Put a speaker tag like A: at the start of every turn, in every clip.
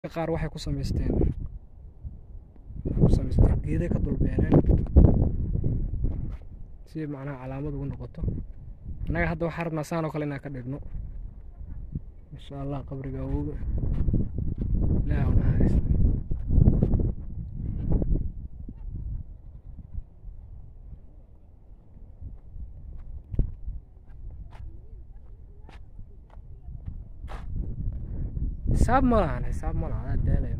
A: qaar waxay ku samaysteen waxay ku samaysteen geeday ka dul beereen si macnaha calaamad ugu noqoto annaga hadda waxaan rabnaa saan oo kale inaan ka dhigno insha allah qabriga awooga ilaah u naxariis xisaab ma lahan xisaab ma lahan adaa daalaya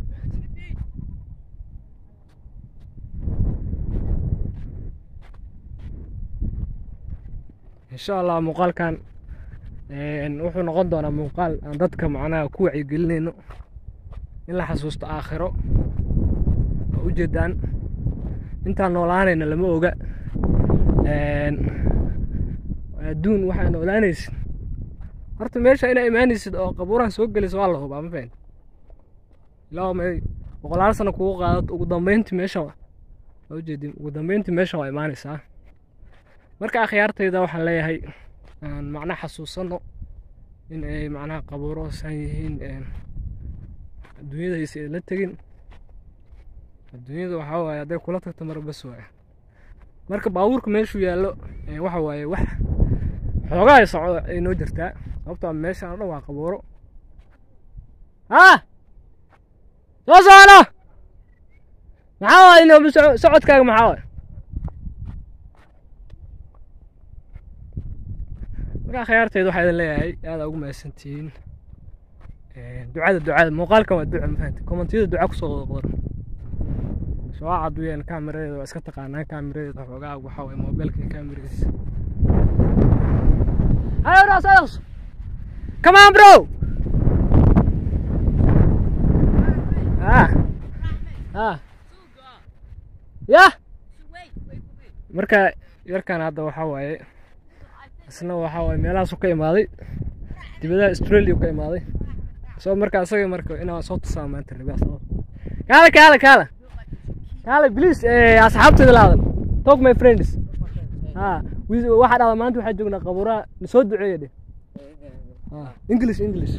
A: insha allah muuqaalkan wuxuu noqon doonaa muuqaal aan dadka macnaha ku wacyigelinayno in la xasuusto aakhiro oo ujeedaan intaan noolaanayna lama oga adduun waxaa noolaanaysid horta meesha inaa imaanaysid oo qabuuraha soo gelaysa waa la hubaa ma fahan ilaa may boqolaal sano kugu qaadato ugu dambeyntii meesha waa ujeedin ugu dambeyntii meesha waa imaanaysaa marka akhyaartayda waxaan leeyahay aan macnaha xasuusano in ay macnaha qabuuro san yihiin adduunyadaysa ay la tegin adduunyada waxaa waaye hadday kula tagto mar bas waaye marka baabuurka meeshuu yaallo waxa waaye wax xoogaa ay socdo ay noo jirtaa sababtoo meeshaan o dhan waa qabuuro haa soo socono maxaa waay inooba socodkaaga maxaa waay markaa khiyaarteeda waxaa idin leeyahay aada ugu mahadsantihiin ducada ducada muuqaalkan waa duca mafahanta kommentiyada duca kusoo wada qoran soo caduyeen kaamiradeeda waa iska taqaanaan kaamiradeeda xoogaa waxaa waye moobeelka kaamiradiisa Ayo Ross, Ross. Come on, bro. Ah. Ah. Yeah. Marka yarkan hadda waxaa waaye isna waxaa waaye meelahaasu ka imaaday dibadaha Australia ka imaaday soo marka asaga marka inaan soo tusaa maanta rabaa soo kaale kaale kaale kaale please eh asxaabtayda laadan talk my friends ha waxaa dhahdaa maanta waxaa joognaa qabuuraha soo duceeya dheh english english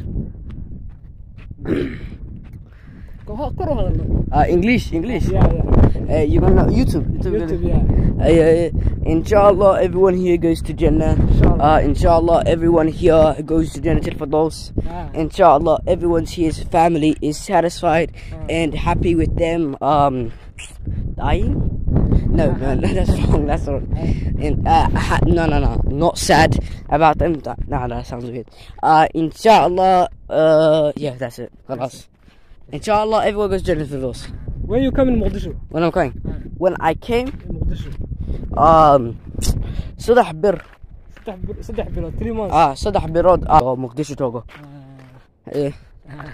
A: kor u hadalno
B: Uh, English, English.
A: yeah yeah
B: Uh, you gonna YouTube? YouTube.
A: youtube yeah
B: Uh, yeah, yeah. Inshallah, everyone here goes to Jannah.
A: Inshallah.
B: Uh, inshallah, everyone here goes to Jannah for those.
A: Ah.
B: Inshallah, everyone's here's family is satisfied
A: Ah.
B: and happy with them. Um, dying? No, no, no, that's wrong. That's wrong. And uh, ha- no, no, no, not sad about them. That, nah, that sounds weird. Uh, inshallah, uh, yeah, that's it. Khalas. Inshallah, everyone goes to Jannah for those.
A: when you come in muqdisho
B: When I'm going,
A: Ah.
B: when I came,
A: in muqdisho
B: um, صدح بر
A: saddex bil saddex bilood three months
B: اه صدح برود اه مقدشو توغو
A: Ah.
B: ايه
A: Ah.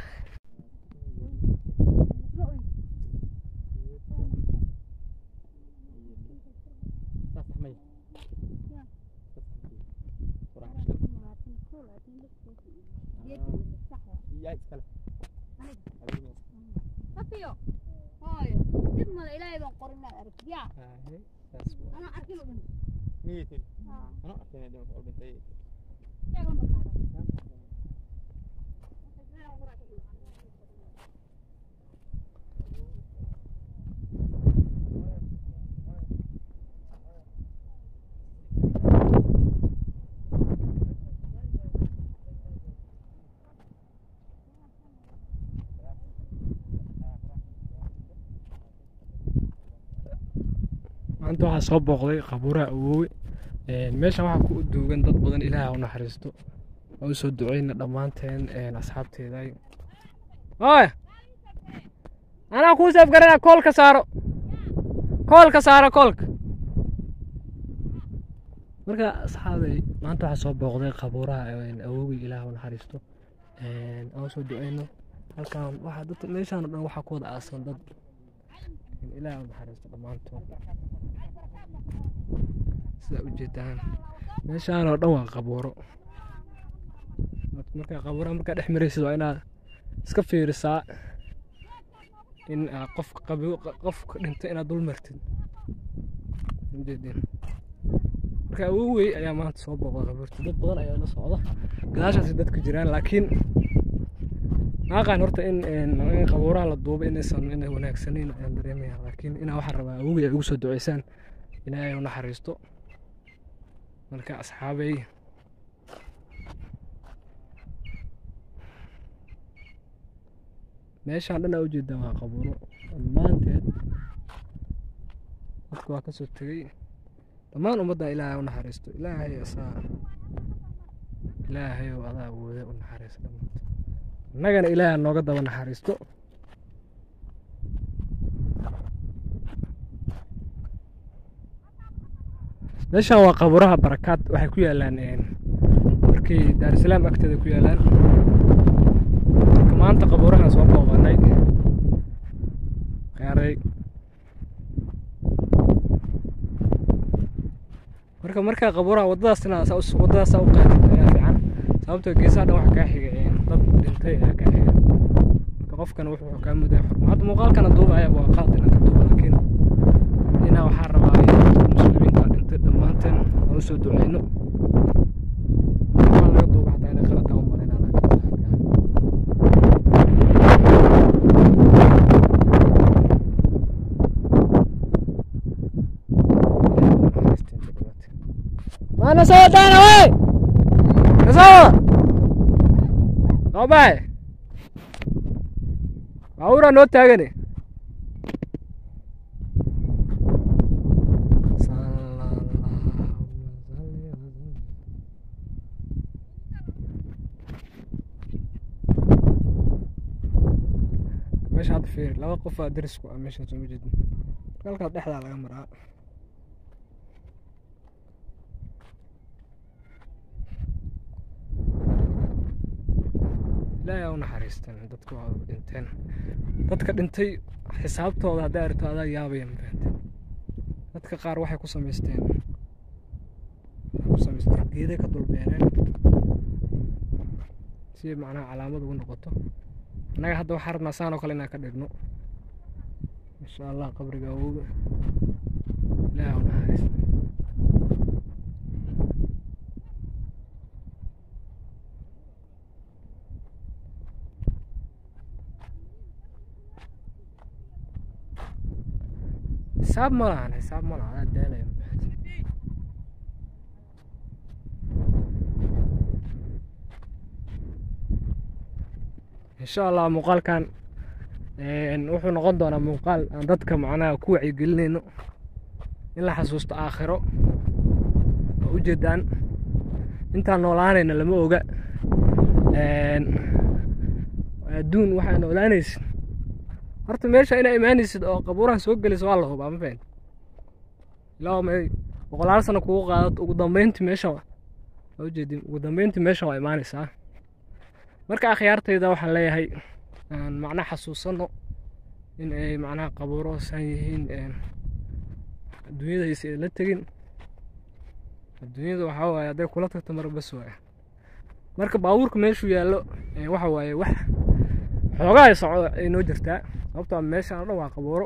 C: Papiyo. Hooyo. Dib male ilaahay baan qorin inaad aragtid. Yaa. Anaa arkin oo dhan. Haa. Iyaga ma taagan.
A: maanta waxaa soo booqday qabuuraha awoowe meeshan waxaa ku duugan dad badan ilaaha u naxariisto waa usoo duceyna dhammaanteen asxaabteeda oy anaa kuu seef garanaa koolka saaro koolka saaro koolka marka asxaabay maanta waxaa soo booqday qabuuraha awoowe ilaaha u naxariisto aan usoo duceyno halkan waxaa dad meeshaan oo dhan waxaa ku wada aasan dad ilaaha u naxariisto dhammaantood sidaa ujeedaan meeshaan oo dhan waa qabuuro markaa qabuuraha markaa dhex maraysid waa inaad iska fiirisaa in aa qofka qabi qofka dhintay inaad dul martid ujeedin marka awowey ayaa maanta soo booqda qabuurta dad badan ayaa la socda gadaashaasi dadka jiraan laakiin maaqaan horta in in in qabuuraha la duubo inaysan inay wanaagsanayn ayaan dareemaya laakiin inaa waxaan rabaa awogay ay ugu soo duceysaan ilaahay u naxariisto marka asxaabay meeshaan dhan aa ujeedaa waa qabuuro dhammaanteed dadka waa kasoo tegey dhammaan ummadda ilaahay u naxariisto ilaahay asaa ilaahay oo adaa awooda u naxariisto dhammaantood innagana ilaahay ha nooga daba naxariisto meeshaan waa qabuuraha barakaad waxay ku yaalaan markii daarusalaam agteeda ku yaalaan marka maanta qabuurahaan soo booqanay qaaray marka markaa qabuuraha waddadaas inaa saa us- waddadaas saa u qaadid ayaa fiican sababtoo geesaha dhan waxa kaa xiga een, dad dhintay ayaa kaa xiga marka qofkan wuxuu kaa muday xurmo hadda muuqaalkana duubaya waa qaad inaan ka duuba laakiin inaa waxaa rabaa in dadka muslimiinta dhintay dhammaanteen aan usoo duceyno waxaa laga duuba xataa inay qalad tahay u malaynaa laakiin Mana soo daana wey kasoo soo baay baabuuraa noo taagane meesha hadda fiir laba qof aa darisku ah meeshan soo ma jeedin halkaas dhexdaa laga maraa ilaahay aa u naxariisteen dadku waa dhinteen dadka dhintay xisaabtooda hadday aragto adaa yaabaya mafahante dadka qaar waxay ku samaysteen waxay ku samaysteen geeday ka dulbeereen si macnaha calaamad ugu noqoto annaga hadda waxaa rabnaa saan oo kale inaan ka dhigno insha allah qabriga awowga ilaahay aa u naxariista xisaab ma lahan xisaab ma lahan adaa daalaya mafahante insha allah muuqaalkan een, wuxuu noqon doonaa muuqaal aan dadka macnaha ku wacyigelinayno in la xasuusto aakhiro oo ujeedaan intaan noolaanayna lama oga een, adduun waxaa noolaanaysid horta meesha inaa imaanaysid oo qabuuraha soo gelaysa waa la hubaa ma fahanti ilaa may boqolaal sano kugu qaadato ugu dambeyntii meesha waa waa ujeedin ugu dambeyntii meesha waa imaanaysaa marka akhyaartayda waxaan leeyahay aan macnaha xasuusano in ay macnaha qabuuro san yihiin een, adduunyadaysa ay la tegin adduunyada waxaa waaye hadday kula tagto mar bas waaye marka baabuurka meeshuu yaallo ee, waxa waaye wax xoogaa ay soco ay noo jirtaa sababtoo meeshaan oo dhan waa qabuuro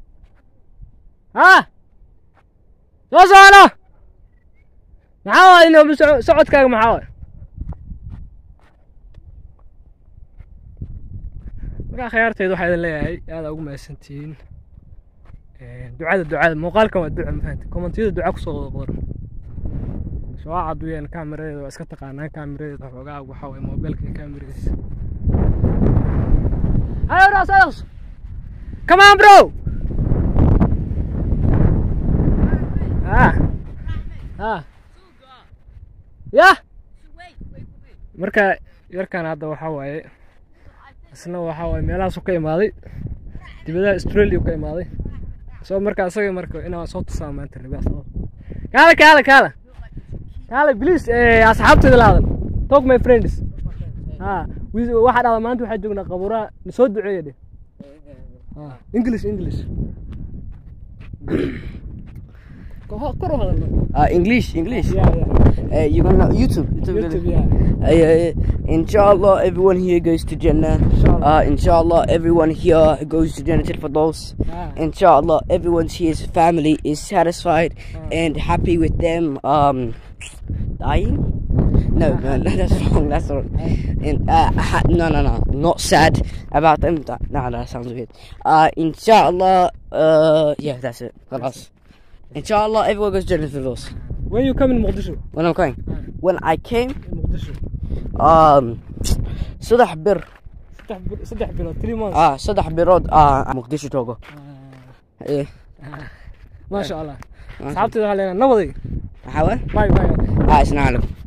A: haa soo socono maxaa waaye inooba soco- socodkaaga maxaa waaye markaa khiyaarteeda waxaa idin leeyahay aada ugu mahadsantihiin ducada ducada muuqaalkan waa duca mafahante kommentiyada duca kusoo qoran shawaaca duyeen kaamiradeeda waa iska taqaanaan kaamiradeeda xoogaa waxaa waye moobeelka kaamiradiisa Ayo Ross, Ross. Come on, bro. Ah. Ah. Yeah. Marka yarkan hadda waxaa waaye isna waxaa waaye meelahaasu ka imaaday dibadaha Australia ka imaaday soo marka asaga marka inaan soo tusaa maanta rabaa soo kaala kaala kaala kaala please eh asxaabtayda la hadal talk my friends ha wi- waxaa dhahdaa maanta waxaa joognaa qabuuraha soo duceeya dheh ha english english Ko- kor u hadalno
B: Uh, English, English.
A: yeah yeah
B: Uh, you gonna YouTube? YouTube.
A: youtube yeah
B: Uh, inshallah, everyone here goes to Jannah.
A: Inshallah.
B: Uh, inshallah, everyone here goes to Jannah for those.
A: Ah.
B: Inshallah, everyone's here's family is satisfied
A: Ah.
B: and happy with them um dying. No, no, no, that's wrong. That's wrong. And, uh, ha- no, no, no. Not sad about them. That, nah, that sounds weird. Uh, inshallah. Uh, yeah, that's it. خلاص. Inshallah, everyone goes Jannah Firdaus.
A: when you come in muqdisho
B: When I'm going. When I came,
A: in muqdisho
B: um, صدح بر.
A: saddex bil- saddex bilood three months
B: Ah, صدح برود. Ah, مقدشو توقو. إيه.
A: maasha allah asxaabteeda waxaa leenahay nabaday
B: حاول.
A: bay bay
B: Ah, اسمع لكم.